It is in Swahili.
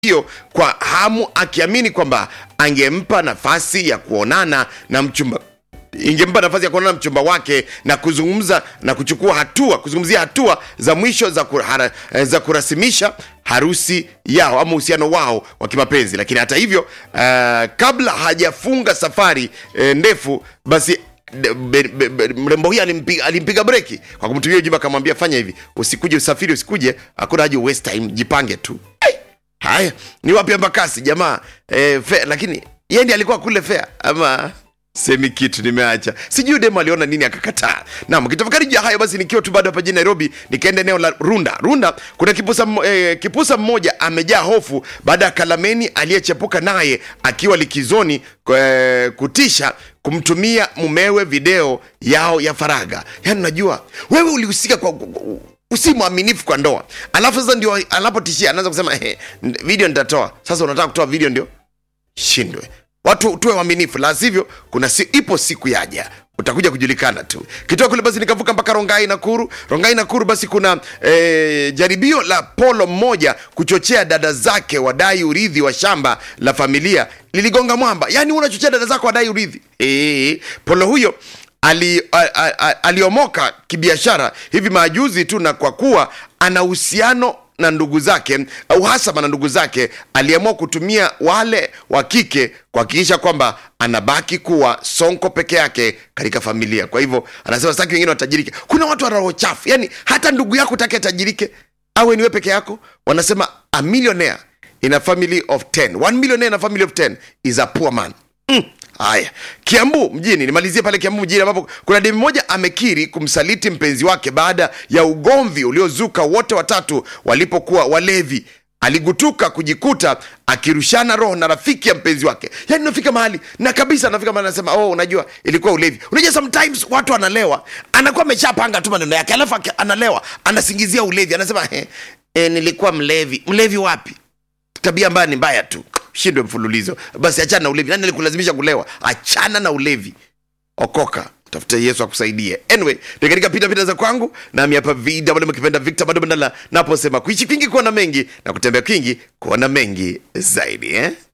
hiyo kwa hamu akiamini kwamba angempa nafasi ya kuonana na mchumba ingempa nafasi ya kuonana na mchumba wake na kuzungumza na kuchukua hatua kuzungumzia hatua za mwisho za, kurahara, eh, za kurasimisha harusi yao ama uhusiano wao wa kimapenzi lakini hata hivyo uh, kabla hajafunga safari eh, ndefu basi de- be- be- be- mrembo huyu alimpiga, alimpiga breki kwa kumtumia ujumbe akamwambia fanya hivi usikuje usafiri usikuje hakuna haja waste time jipange tu hey! haya ni wapi embakasi jamaa eh, fe, lakini yeye ndiye alikuwa kule fea ama semi kitu nimeacha sijui demo aliona nini akakataa nam kitafakari juu ya hayo basi nikiwa tu bado hapa jijini nairobi nikaenda eneo la runda runda kuna kipusa, mmo- eh, kipusa mmoja amejaa hofu baada ya kalameni aliyechepuka naye akiwa likizoni eh, kutisha kumtumia mumewe video yao ya faraga yaani unajua wewe ulihusika kwa usi mwaminifu kwa ndoa alafu sasa ndio anapotishia anaanza kusema "Ehe, video nitatoa sasa unataka kutoa video ndio shindwe watu tuwe waaminifu la sivyo kuna si, ipo siku yaja utakuja kujulikana tu kitoa kule basi nikavuka mpaka rongai nakuru rongai nakuru basi kuna e, jaribio la polo mmoja kuchochea dada zake wadai urithi wa shamba la familia liligonga mwamba yaani unachochea dada zako wadai urithi e, polo huyo ali, a, a, a, aliomoka kibiashara hivi majuzi tu na kwa kuwa ana uhusiano na ndugu zake uhasama na ndugu zake aliamua kutumia wale wa kike kuhakikisha kwamba anabaki kuwa sonko peke yake katika familia kwa hivyo anasema sitaki wengine watajirike kuna watu wana roho chafu yani hata ndugu yako take atajirike awe niwe peke yako wanasema a millionaire in a family of 10 one millionaire in a family of 10 is a poor man mm. haya kiambu mjini nimalizie pale kiambu mjini ambapo kuna demi moja amekiri kumsaliti mpenzi wake baada ya ugomvi uliozuka wote watatu walipokuwa walevi aligutuka kujikuta akirushana roho na rafiki ya mpenzi wake yani nafika mahali na kabisa nafika mahali anasema oh unajua ilikuwa ulevi unajua sometimes watu analewa anakuwa ameshapanga tu maneno yake alafu aki- analewa anasingizia ulevi anasema eh, eh, nilikuwa mlevi mlevi wapi tabia ambayo ni mbaya tu shindwe mfululizo basi achana na ulevi nani alikulazimisha kulewa achana na ulevi okoka tafute yesu akusaidie anyway ni katika pitapita za kwangu nami hapa vida bado mkipenda victor bado bandala naposema kuishi kwingi kuona mengi na kutembea kwingi kuona mengi zaidi eh?